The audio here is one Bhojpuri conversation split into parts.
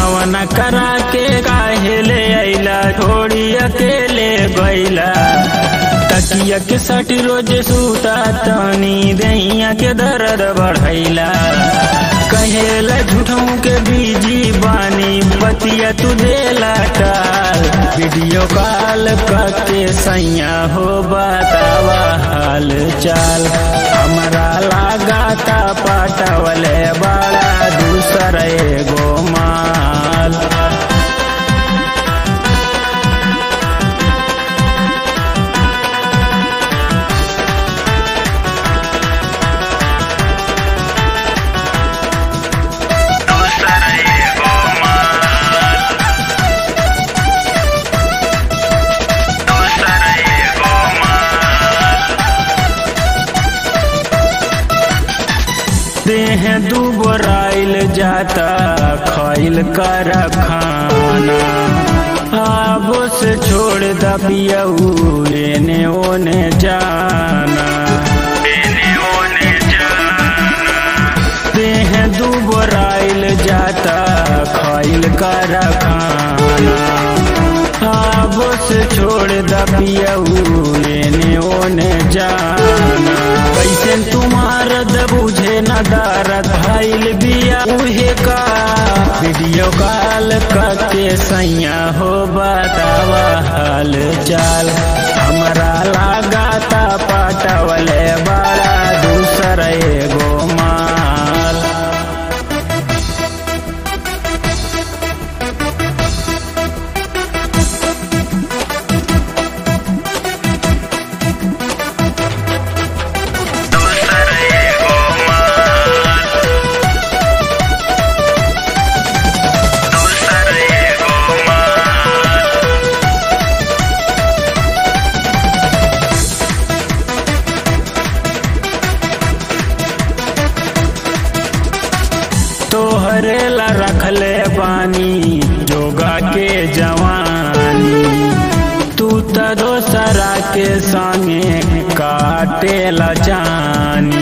गवना करा के काहे ले अइला छोड़ी अकेले गइला तकिया के सट रोज सूता तनी दैया के दर्द बढ़ैला कहेला झूठों के बीजी बानी बतिया तू देला टाल वीडियो कॉल करके सैया हो बतावा हाल चाल हमरा लगाता पटवले बड़ा दूसर एगो माल देह दुबराइल जाता खैल कर खाना अब से छोड़ दबियऊ एने ओने जाना देह दुबराइल जाता खैल कर खाना अब से छोड़ दबियऊ एने ओने जाना कैसे तुम्हार बुझे न दारत भइल बिया उहे का वीडियो कॉल करके सैया हो बतावा हाल चाल हमरा लगाता पटवले बड़ा दूसर एगो माल तोहरे ला रखले बानी जोगा के जवानी तू त दोसरा के संगे काटे ला जानी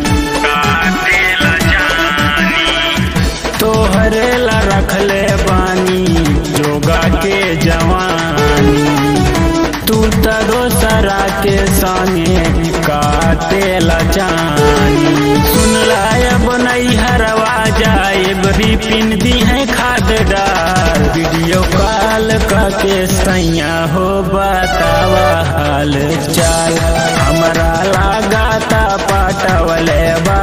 तोहरे ला रखले बानी जोगा के जवानी तू त दोसरा के संगे काटे ला जानी सुन लायब नहीं हरवा जाए रिपिन दी है खाद डाल वीडियो कॉल करके सैया हो बतावा हाल चाल हमरा लगाता पटवले बा